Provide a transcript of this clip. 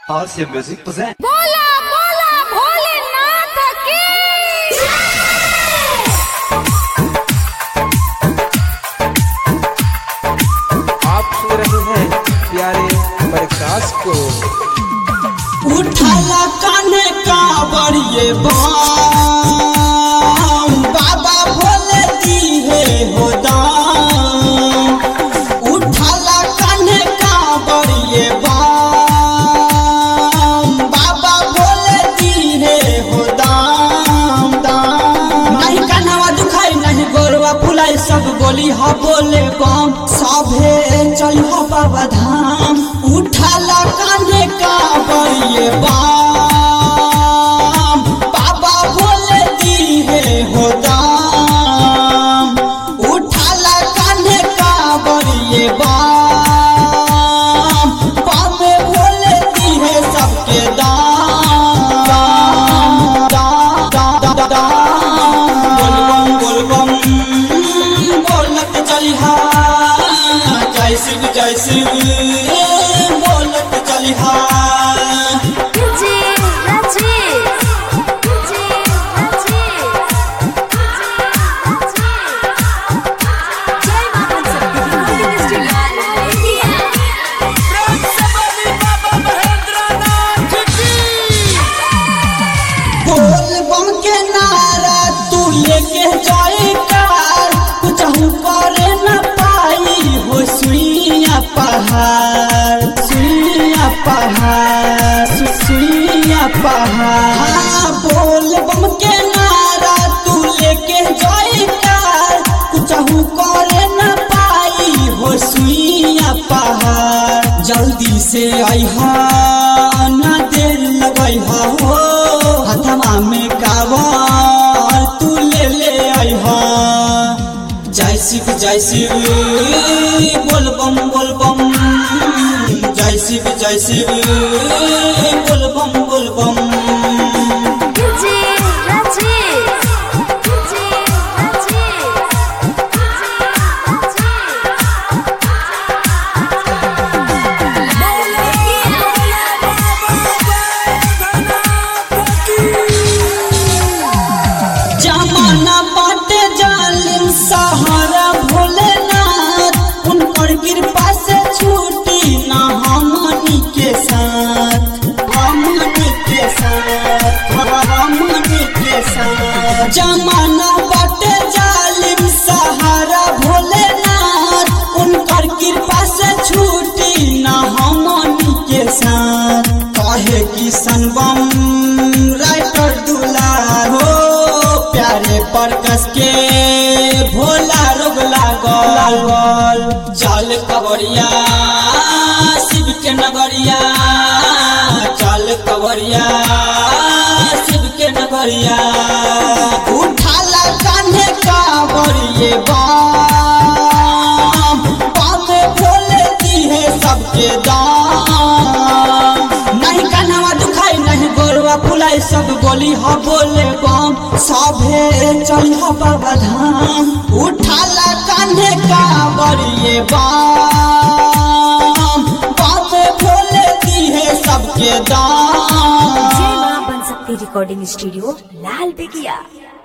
Awesome Music present. बोला बोला भोलेनाथ की आप सुन रहे हैं प्यारे प्रकाश को उठाला कान्हे का बड़िए बाम बाबा भोले दी है हो दाम उठाला कान्हे का बड़िए बाम बाबा भोले दी है हो दाम दाम नहीं कान्हवा दुखाई नहीं गोरवा फुलाई सब बोली हा बोले बम सभे चल हा बाबा धाम उठाला कान्हे का बड़िए बाम बाबा भोले दी है हो दाम उठाला कान्हे का बड़िए बाम बाबे भोले दी है सबके दाम दाम दाम दाम दाम बोलबम बोलबम बोलत चलिहा जय शिव जय शिव बोलत चलिहा जी राजी जी राजी जय माता बोलबम के नारा तू लेके जाए कार कुछ करे न पाई हो सुइया पहाड़ सुइया पहाड़ सु- सुइया पहाड़ हाँ, बोलबम के नारा तू लेके जाए कार कुछ करे न पाई हो सुइया पहाड़ जल्दी से आइहा ना देर लगैहा हो हथवा में कावर तू ले ले आइहा जय शिव जय शिव बोलबम बोलबम जय शिव जय शिव बोलबम बोलबम जी राजी जी राजी जमाना बाटे जालिम सहारा भोलेनाथ उनकर कृपा से छूटी ना हमनी के साथ हमनी के साथ हमनी के साथ जमाना बाटे जालिम सहारा भोलेनाथ उनकर कृपा से छूटी ना हमनी के साथ कहे कि सनबम राइटर दुलार हो प्यारे पर कस के भोला रोग लागल चल कवरिया शिव के नगरिया चल कवरिया शिव के नगरिया उठाला कान्हे कावरिए बाम बामे भोले दी है सबके दाम नहीं कान्हवा दुखाई नहीं गोरवा फुलाई सब बोली हा बोले बम सभे चल हा बाबा धाम उठाला कान्हे का बड़िए बाम बामे भोले दी है सबके दाम जय मां बन सकती रिकॉर्डिंग स्टूडियो लाल बेगिया